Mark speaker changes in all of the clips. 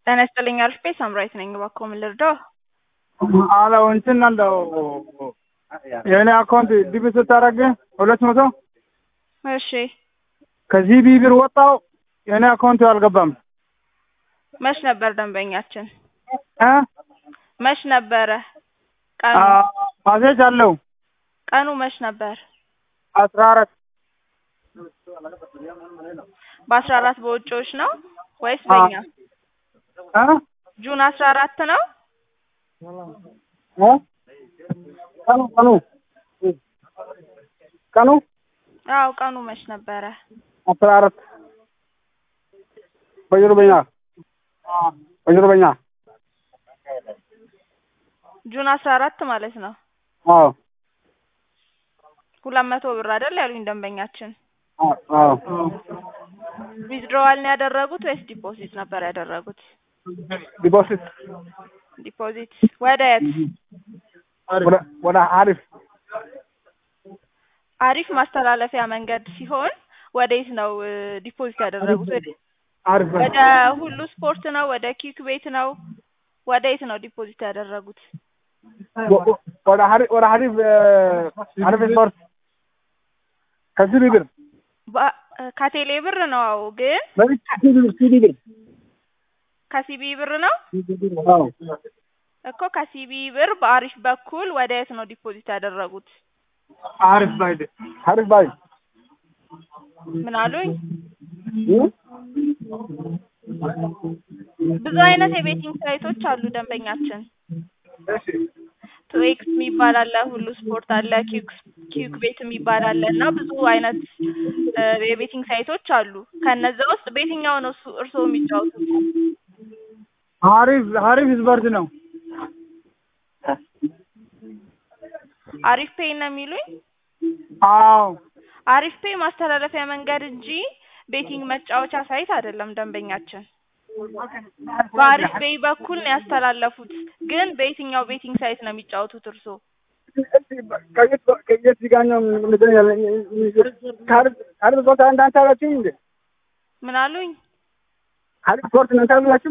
Speaker 1: ጤና ይስጥልኝ አልፌ ሳምራዊት ነኝ። እባክዎ ምን ልርዳው?
Speaker 2: አለው እንትን አለው የእኔ አካውንት ዲቢ ስታደርግ ሁለት መቶ
Speaker 1: እሺ
Speaker 2: ከዚህ ቢብር ወጣው የእኔ አካውንት አልገባም
Speaker 1: መች ነበር ደንበኛችን?
Speaker 2: እ
Speaker 1: መች ነበረ ቀኑ?
Speaker 2: ማሴጅ አለው
Speaker 1: ቀኑ መች ነበር?
Speaker 2: አስራ አራት
Speaker 1: በአስራ አራት በውጪዎች ነው ወይስ በእኛ?
Speaker 2: እ
Speaker 1: ጁን አስራ አራት ነው?
Speaker 2: እ ቀኑ ቀኑ ቀኑ
Speaker 1: አዎ ቀኑ መች ነበረ?
Speaker 2: አስራ አራት በየሩበኛ በየሩበኛ
Speaker 1: ጁን አስራ አራት ማለት ነው።
Speaker 2: አዎ
Speaker 1: ሁለት መቶ ብር አይደል ያሉኝ ደንበኛችን?
Speaker 2: አዎ
Speaker 1: ዊዝድሮዋል ነው ያደረጉት ወይስ ዲፖዚት ነበር ያደረጉት?
Speaker 2: ዲፖዚት
Speaker 1: ዲፖዚት ወደ የት?
Speaker 2: ወደ ወደ አሪፍ
Speaker 1: አሪፍ ማስተላለፊያ መንገድ ሲሆን ወዴት ነው እ ዲፖዚት ያደረጉት? ወደ
Speaker 2: አሪፍ
Speaker 1: ወደ ሁሉ ስፖርት ነው? ወደ ኪክ ቤት ነው? ወደ የት ነው ዲፖዚት ያደረጉት?
Speaker 2: ወደ ሀሪፍ ወደ ሀሪፍ ሀሪፍ ስፖርት ከዚህ ቢብር
Speaker 1: በ- ከቴሌ ብር ነው አዎ፣ ግን
Speaker 2: ሲዲ ብር
Speaker 1: ከሲቢ ብር ነው
Speaker 2: አዎ
Speaker 1: እኮ ከሲቢ ብር በአሪፍ በኩል ወደ የት ነው ዲፖዚት ያደረጉት?
Speaker 2: አሪፍ ባይ አሪፍ ባይ
Speaker 1: ምን አሉኝ? ብዙ አይነት የቤቲንግ ሳይቶች አሉ ደንበኛችን። ቱኤክስ የሚባል አለ፣ ሁሉ ስፖርት አለ፣ ኪክ ኪክ ቤት የሚባል አለ እና ብዙ አይነት እ የቤቲንግ ሳይቶች አሉ። ከነዛ ውስጥ በየትኛው ነው እሱ እርስዎ የሚጫወቱት?
Speaker 2: ሀሪፍ ሀሪፍ ስፖርት ነው
Speaker 1: አሪፍ ፔይ ነው የሚሉኝ?
Speaker 2: አዎ
Speaker 1: አሪፍ ፔይ ማስተላለፊያ መንገድ እንጂ ቤቲንግ መጫወቻ ሳይት አይደለም ደንበኛችን። በአሪፍ ፔይ በኩል ነው ያስተላለፉት። ግን በየትኛው ቤቲንግ ሳይት ነው የሚጫወቱት እርስዎ?
Speaker 2: ከየት ጋኛው ሀሪፍ ስፖርት እንዳንተ አላችሁ እንዴ?
Speaker 1: ምን አሉኝ?
Speaker 2: ሀሪፍ ስፖርት እናንተ አላችሁ?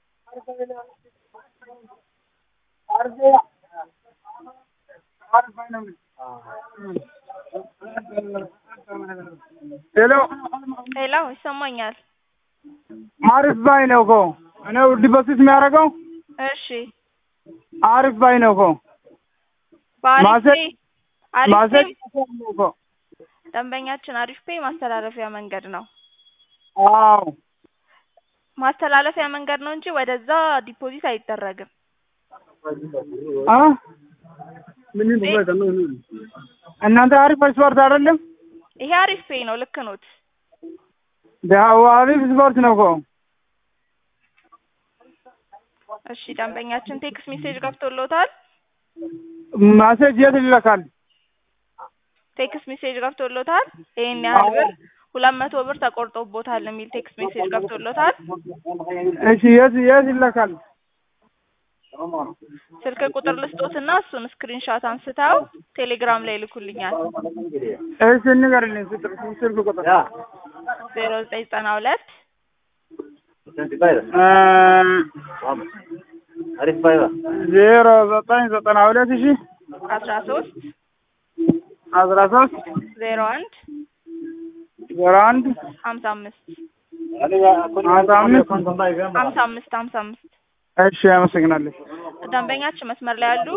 Speaker 2: ሄሎ
Speaker 1: ሄሎ ይሰማኛል።
Speaker 2: አሪፍ ባይ ነው እኮ እኔው ዲፖዚት የሚያደርገው
Speaker 1: እሺ
Speaker 2: አሪፍ ባይ ነው እኮ
Speaker 1: በአሪፍ
Speaker 2: ማዘ-
Speaker 1: ፔይ አሪፍ
Speaker 2: ማዘዝ
Speaker 1: ፔይ
Speaker 2: ነው እኮ
Speaker 1: ደንበኛችን አሪፍ ፔይ ማስተላለፊያ መንገድ ነው።
Speaker 2: አዎ
Speaker 1: ማስተላለፊያ መንገድ ነው እንጂ ወደዛ ዲፖዚት አይደረግም።
Speaker 2: አ እናንተ አሪፍ ስፖርት አይደለም?
Speaker 1: ይሄ አሪፍ ፔይ ነው። ልክ ኖት።
Speaker 2: ዳው አሪፍ ስፖርት ነው እኮ
Speaker 1: እሺ ደንበኛችን ቴክስት ሜሴጅ ገብቶሎታል?
Speaker 2: ማሴጅ የት ይልካል?
Speaker 1: ቴክስት ሜሴጅ ገብቶሎታል? ይሄን ያህል ብር ሁለት መቶ ብር ተቆርጦቦታል የሚል ቴክስት ሜሴጅ ገብቶሎታል?
Speaker 2: እሺ የት የት ይልካል?
Speaker 1: ስልክ ቁጥር ልስጦትና እሱን ስክሪንሾት አንስተው ቴሌግራም ላይ ይልኩልኛል።
Speaker 2: እሺ ንገርልኝ ስልክ ስልክ ቁጥር
Speaker 1: ዜሮ ዘጠኝ ዘጠና ሁለት
Speaker 2: ዜሮ ዘጠኝ ዘጠና ሁለት ሺ
Speaker 1: አስራ ሶስት
Speaker 2: አስራ ሶስት
Speaker 1: ዜሮ አንድ
Speaker 2: ዜሮ አንድ
Speaker 1: ሀምሳ አምስት
Speaker 2: ሀምሳ አምስት
Speaker 1: ሀምሳ አምስት ሀምሳ አምስት
Speaker 2: እሺ አመሰግናለሁ።
Speaker 1: ደንበኛችን መስመር ላይ ያሉ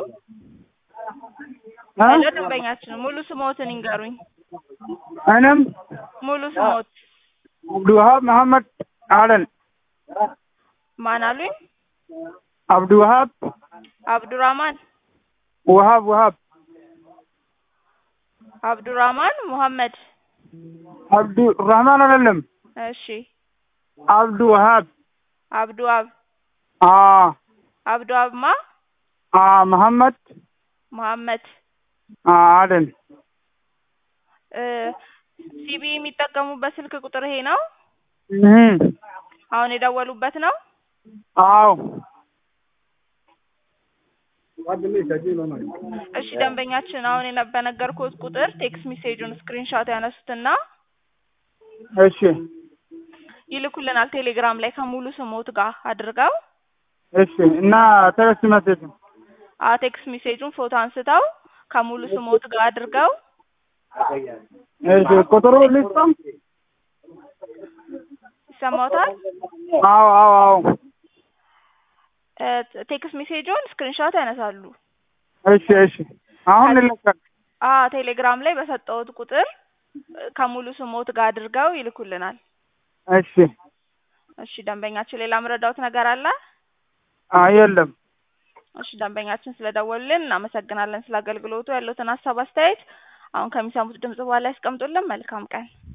Speaker 2: አ?
Speaker 1: ሄሎ ደንበኛችን ሙሉ ስሞትን ይንገሩኝ።
Speaker 2: እኔም
Speaker 1: ሙሉ ስሞት
Speaker 2: አብዱዋሃብ መሐመድ አለን
Speaker 1: ማን አሉኝ?
Speaker 2: አብዱዋሃብ
Speaker 1: አብዱራማን
Speaker 2: ውሃብ ውሃብ
Speaker 1: አብዱራማን ሙሐመድ።
Speaker 2: አብዱ ረህማን አይደለም
Speaker 1: እሺ
Speaker 2: አብዱ ውሃብ
Speaker 1: አብዱ አብ
Speaker 2: አ
Speaker 1: አብዱ አብማ
Speaker 2: አ መሐመድ
Speaker 1: መሐመድ
Speaker 2: አ አለን
Speaker 1: እ ሲቢ የሚጠቀሙበት ስልክ ቁጥር ይሄ ነው?
Speaker 2: እህ
Speaker 1: አሁን የደወሉበት ነው?
Speaker 2: አዎ
Speaker 1: እሺ ደንበኛችን አሁን የነ- በነገርኩት ቁጥር ቴክስት ሜሴጁን ስክሪንሾት ያነሱትና
Speaker 2: እሺ
Speaker 1: ይልኩልናል ቴሌግራም ላይ ከሙሉ ስሞት ጋር አድርገው
Speaker 2: እሺ እና ቴክስት መሴጅ
Speaker 1: አ ቴክስት ሜሴጁን ፎቶ አንስተው ከሙሉ ስሞት ጋር አድርገው
Speaker 2: እሺ ቁጥሩ ልስጥም
Speaker 1: ይሰማዎታል?
Speaker 2: አዎ አዎ አዎ
Speaker 1: እ ቴክስት ሜሴጁን ስክሪንሾት ያነሳሉ።
Speaker 2: እሺ እሺ አሁን ልለቀቅ
Speaker 1: አ ቴሌግራም ላይ በሰጠሁት ቁጥር እ ከሙሉ ስሞት ጋር አድርገው ይልኩልናል።
Speaker 2: እሺ
Speaker 1: እሺ ደንበኛችን ሌላ ምረዳውት ነገር አለ?
Speaker 2: አይ የለም
Speaker 1: እሺ ደንበኛችን ስለደወሉልን እናመሰግናለን። ስለ አገልግሎቱ ያለዎትን ሀሳብ አስተያየት አሁን ከሚሰሙት ድምጽ በኋላ ያስቀምጡልን። መልካም ቀን